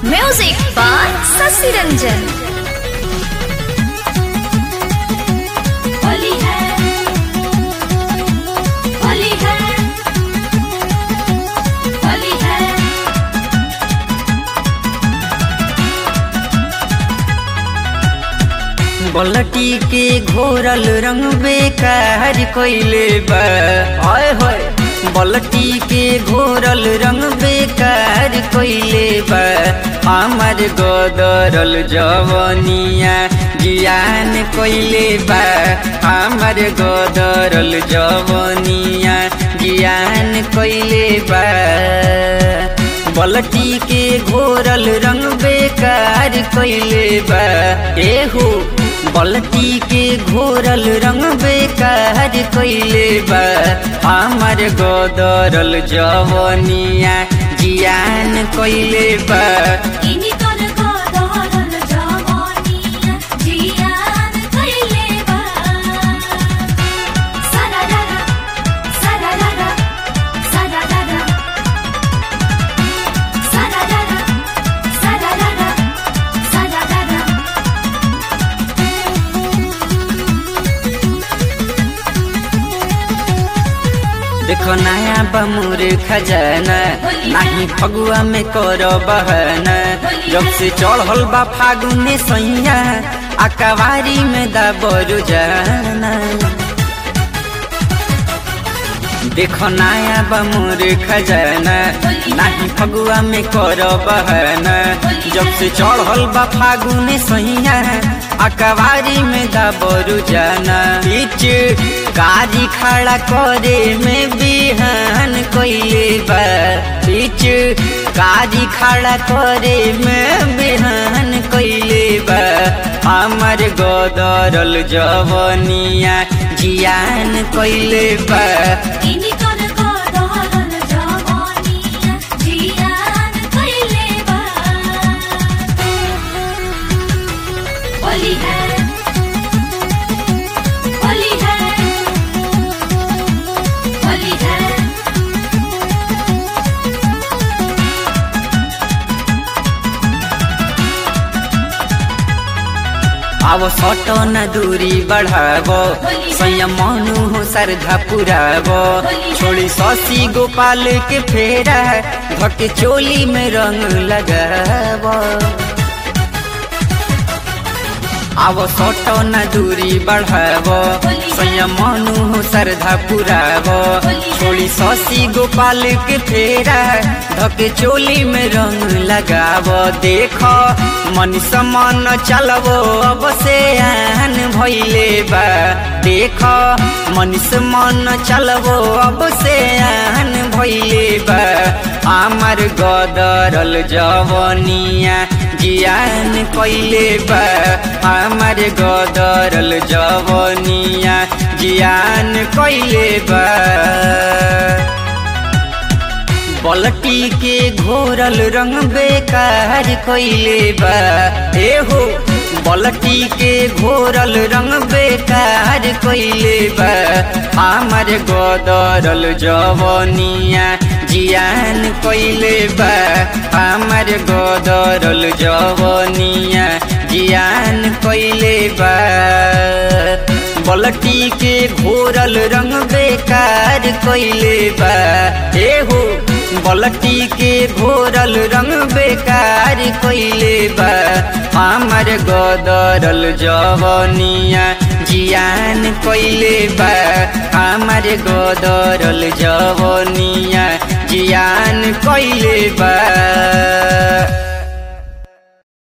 Music by Sasi Ranjan. Holi है होली है होली है बलटी के घोरल रंग बेकार कोइले बा आय होय बलटी के घोरल रंग बेकार कोइले बा हमर गोदरल जवनिया जियान कोइले बा हमर गोदरल जवनिया जियान कोइले बा बलटी के घोरल रंग बेकार कोइले बा एहू बलटी के घोरल रंग बेकार कोइले बा हमर गोदरल जवनिया जियान कोइले बा इनी कर गोदरल जवानिया जियान कइले बा सरारा सरारा सरारा सरारा सरारा सरारा देखो नया बमुर खजाना नाही फगुआ में करो बहना जब से चढ़ल बा फागुने सैया अकवारी में दबरु जाना देखो नया बमुर खजाना नाही फगुआ में करो बहना जब से चढ़ल बा फागुने सैया अकवारी में दबरु जाना बीच गाड़ी खड़ा करे में बिहान कोइले बा बीच गाड़ी खड़ा करे में बिहान कोइले बा हमर गोदरल जवनिया जियान कोइले बा इनी कर गोदरल जवानिया जियान कइले बा होली है होली है होली है अब सटो न दूरी बढ़ाबो संयम मनु हो श्रद्धा पुराबो छोड़ी शशि गोपाल के फेरा धके चोली में रंग लगाबो अब सटो न दूरी बढ़ाबो संयम मनु हो श्रद्धा पुराबो छोड़ी शशि गोपाल के फेरा धके चोली में रंग लगाबो देखो मन समान चलबो अब से आन भइले बा देखो मन समान चलबो अब से आन भइले बा हमर गदरल जवनिया जियान कइले बा हमर गदरल जवनिया जियान कइले बा बलटी के घोरल रंग बेकार कोइले बा एहो बलटी के घोरल रंग बेकार कोइले बा हमर गोदरल जवनिया जियान कोइले बा हमर गोदरल जवनिया जियान कोइले बा बलटी के घोरल रंग बेकार कोइले बा एहो बलटी के घोरल रंग बेकार कोइले बा हमर गोदरल जवनिया जियान कोइले बा हमर गोदरल जवनिया जियान कोइले बा